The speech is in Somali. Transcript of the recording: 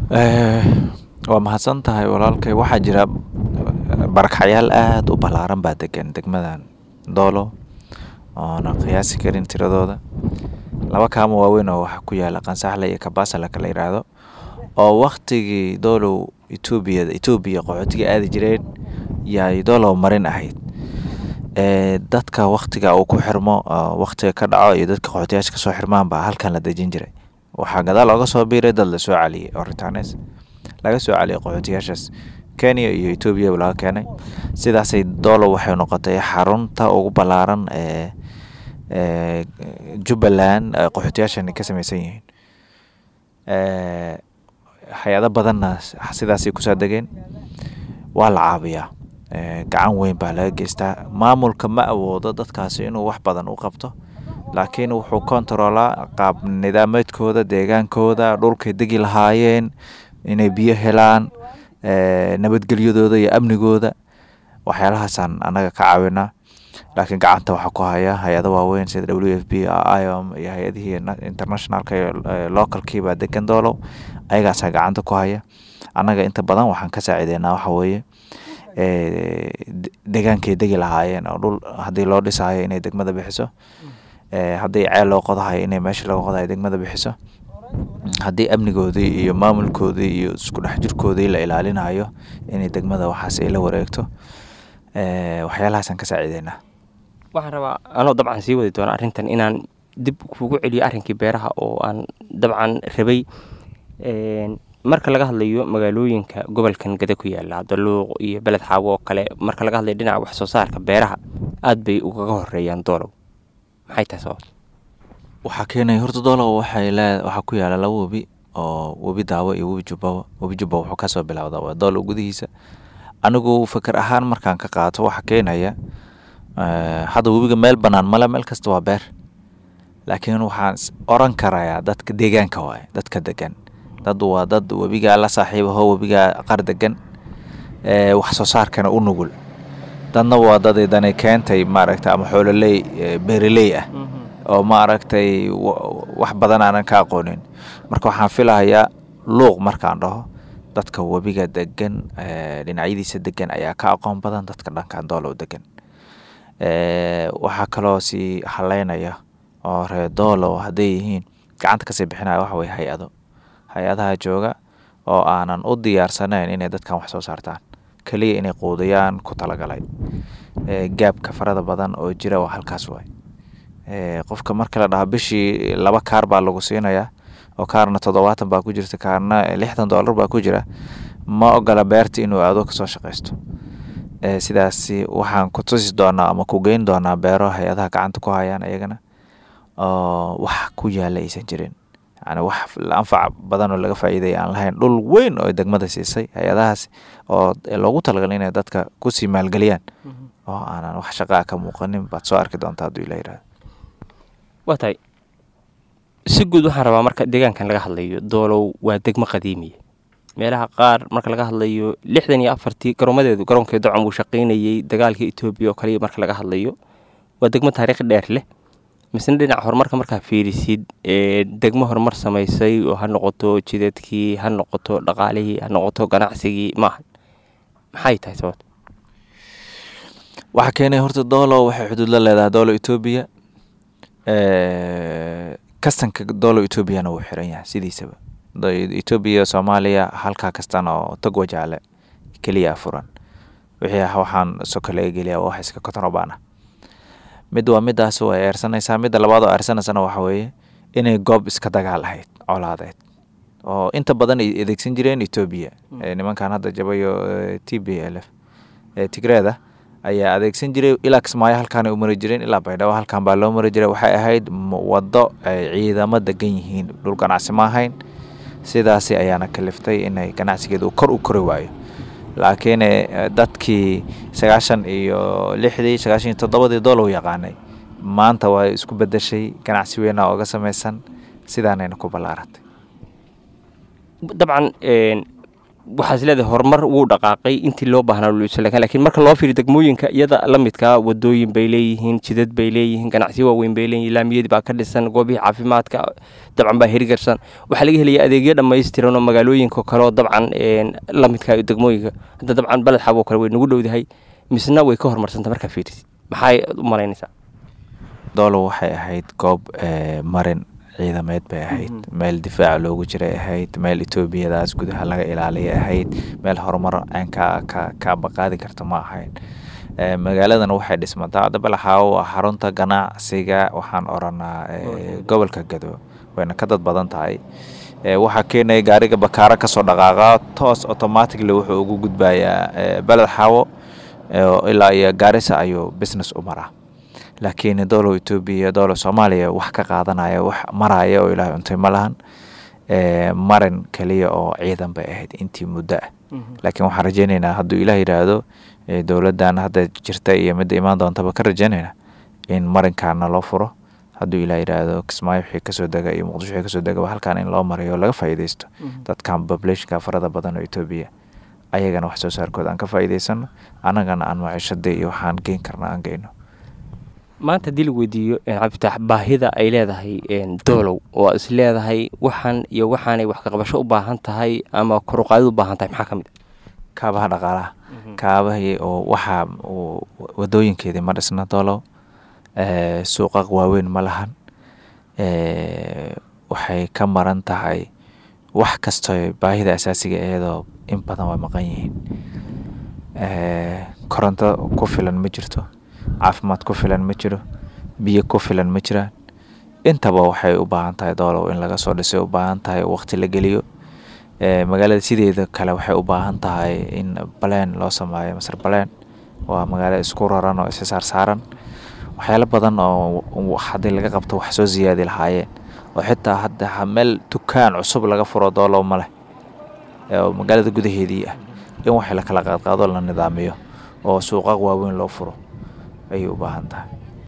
waa mahadsan tahay walaalkay waxaa jira barakacyaal aada u ballaaran baa degan degmadan doolo oona qiyaasi karin tiradooda laba kaamo waaweyn oo waxa ku yaala qansaxle iyo kabaasale kala yiraahdo oo waktigii doolow etoobiya etoobiya qaxootiga aadi jireen yay doolow marin ahayd dadka waktiga uu ku xirmo waktiga ka dhaco iyo dadka qaxootiyaasha kasoo xirmaan baa halkan la dejin jiray waxaa gadaal ooga soo biiray dad lasoo caliyey oo ritanes laga soo caliyay qaxootiyaashaas kenya iyo etoobiyaba laga keenay sidaasay doolow waxay noqotay xarunta ugu ballaaran ee jubbaland qaxootiyaashan ka samaysan yihiin hay-ado badanna sidaasay kusoo degeen waa la caabiyaa gacan weyn baa laga geystaa maamulka ma awoodo dadkaasi inuu wax badan u qabto laakiin wuxuu kontaroolaa qaab nidaameedkooda deegaankooda dhulkay degi lahaayeen inay biyo helaan nabadgelyadooda iyo amnigooda waxyaalahaasaan annaga ka caawinaa laakiin gacanta waxaa ku haya hay-ado waaweyn sida w f b iom iyo hay-adihii internationalka iyo localkiibaa degan doolow ayagaasaa gacanta ku haya annaga inta badan waxaan ka saacideynaa waxa weeye degaankay degi lahaayeen oo dhul haddii loo dhisaayo inay degmada bixiso haddii ceel loo qodahayo inay meesha laga qodayo degmada bixiso haddii amnigoodii iyo maamulkoodii iyo isku dhex jirkoodii la ilaalinayo inay degmada waxaas ay la wareegto waxyaalahaasaan ka saacideynaa waxaan rabaa anoo dabcan sii wadi doona arrintan inaan dib kugu celiyo arrinkii beeraha oo aan dabcan rabay marka laga hadlayo magaalooyinka gobolkan gada ku yaala daluuq iyo beled xaawo oo kale marka laga hadlayo dhinaca wax soo saarka beeraha aada bay ugaga horeeyaan doolow maxay tahay sababta waxaa keenaya horta doolow waxay lee waxaa ku yaala laba webi oo webi daawo iyo webi jubbawa webi jubba wuxuu kasoo bilowda waa doolow gudihiisa anigu fikir ahaan markaan ka qaato waxaa keenaya hadda webiga meel bannaan male meel kasta waa beer laakiin waxaan oran karayaa dadka deegaanka waaye dadka degan dad waa dad webigaa la saaxiibaho webigaa qar degan wax soo saarkana u nugul dadna waa dad dani keentay maaragta ama xoololey beeraley ah oo maaragtay wax badan aanan ka aqoonin marka waxaan filahayaa luuq markaan dhaho dadka webiga degan dhinacyadiisa degan ayaa ka aqoon badan dadka dhankan doolow degan waxaa kaloo sii haleynaya oo ree doolow hadday yihiin gacanta kasii bixinaya waxa weye hay-ado hay-adaha jooga oo aanan u diyaarsanayn inay dadkan wax soo saartaan keliya inay quudiyaan ku talagalay gaabka farada badan oo jira waa halkaas waay qofka marka la dhaho bishii laba kaar baa lagu siinayaa oo kaarna toddobaatan baa ku jirta kaarna lixdan dollar baa ku jira ma ogola beerta inuu aado kasoo shaqaysto sidaasi waxaan ku tusi doonaa ama ku geyn doonaa beero hay-adaha gacanta ku hayaan iyagana oo wax ku yaala aysan jirin yani wax anfac badan oo laga faa'iidaya aan lahayn dhul weyn oo degmada siisay hay-adahaas oo loogu talagalay inay dadka kusii maalgeliyaan oo aanan wax shaqaa ka muuqanin baad soo arki doontaa hadduu ila yirahdo waa tahay si guud waxaan rabaa marka deegaankan laga hadlayo doolow waa degmo qadiimiya meelaha qaar marka laga hadlayo lixdan iyo afartii garoomadeedu garoonkeed docon wuu shaqaynayey dagaalka etoobiya oo kaliya marka laga hadlayo waa degmo taariikh dheer leh misna dhinaca horumarka markaa fiirisid degmo horumar samaysay oo ha noqoto jidadkii ha noqoto dhaqaalihii ha noqoto ganacsigii maaha maxay tahay sababta waxaa keenay horta doolo waxay xuduud la leedahay doolo etoobiya kastanka doolo etoobiyana wuu xiran yahay sidiisaba etoobiya soomaaliya halkaa kastan oo tog wajaale keliya furan wixii waxaan soka laga geliya wax iska kotonobaan ah mid waa midaas way eersanaysaa midda labaad oo eersanaysana waxa weeye inay goob iska dagaal ahayd colaadeed oo inta badan ay adeegsan jireen etoobiya nimankan hadda jabayo t b l f tigreeda ayaa adeegsan jiray ilaa kismaayo halkaan u mari jireen ilaa baydhabo halkaan baa loo mari jiray waxay ahayd waddo ay ciidamo degan yihiin dhul ganacsi ma ahayn sidaasi ayaana kaliftay inay ganacsigeedu kor u kori waayo laakiin dadkii sagaashan iyo lixdii sagaashan iyo toddobadii doolow yaqaanay maanta waa isku bedeshay ganacsi weyna oga samaysan sidaanayna ku ballaaratay dabcan waxaas leedahay horumar wuu dhaqaaqay intii loo baahnaa laakiin marka loo fiiriyo degmooyinka iyada la midkaa wadooyin bay leeyihiin jidad bay leeyihiin ganacsiyo waaweyn bay leeyihiin laamiyadii baa ka dhisan goobihii caafimaadka dabcan baa hirgarsan waxaa laga helaya adeegyo dhammaystiran oo magaalooyinka kaleo dabcan la midkaa degmooyinka hadda dabcan baled xaboo kale way nagu dhowdahay misna way ka horumarsanta markaa fiirisid maxay u malaynaysaa doolow waxay ahayd goob marin ciidameed bay ahayd meel difaaca loogu jiray ahayd meel etoobiyadaas gudaha laga ilaaliyay ahayd meel horumar aan ka ka kaabaqaadi karta ma ahayn magaaladan waxay dhismataa hadda balaxaawo waa xarunta ganacsiga waxaan oranaa gobolka gado wayna ka dad badan tahay waxaa keenaya gaariga bakaaro kasoo dhaqaaqa toos automatically wuxuu ugu gudbayaa beled xaawo ilaa iyo gaarisa ayuu business u maraa laakiin doolow etoobiya iyo doolow soomaaliya wax ka qaadanaya wax maraya oo ilaahay untay ma lahan marin keliya oo ciidan bay ahayd intii muddo ah laakiin waxaan rajeyneynaa hadduu ilaah yidhaahdo dowladdan hadda jirta iyo midda imaan doontaba ka rajeyneynaa in marinkaana loo furo hadduu ilaah yidhaahdo kismaayo wixii kasoo dega iyo muqdisho wixii kasoo degaba halkaan in loo marayo oo laga faa'iideysto dadkan populationka farada badan oo etoobiya ayagana wax soo saarkooda aan ka faa'iideysano annagana aan maciishada iyo waxaan geyn karna aan geyno maanta haddii lagu weydiiyo cabdifitaax baahida ay leedahay doolow oo is leedahay waxaan iyo waxaanay wax kaqabasho u baahan tahay ama koruqaadid u baahan tahay maxaa ka mid a kaabaha dhaqaalaha kaabahii oo waxaa wadooyinkeedii ma dhisna doolow suuqa waaweyn ma lahan waxay ka maran tahay wax kastoo baahida asaasiga iyadoo in badan way maqan yihiin koronto ku filan ma jirto caafimaad ku filan ma jiro biyo ku filan ma jiraan intaba waxay u baahan tahay doolow in laga soo dhisay u baahan tahay waqti la geliyo magaalada sideeda kale waxay u baahan tahay in baleen loo sameeyo masar baleen waa magaalo isku raran oo isa saarsaaran waxyaalo badan oo haddii laga qabto wax soo siyaadi lahaayeen oo xitaa hadda meel dukaan cusub laga furo doolow ma leh oo magaalada gudaheedii ah in wax la kala qaadqaado la nidaamiyo oo suuqa waaweyn loo furo ayay u baahan tahay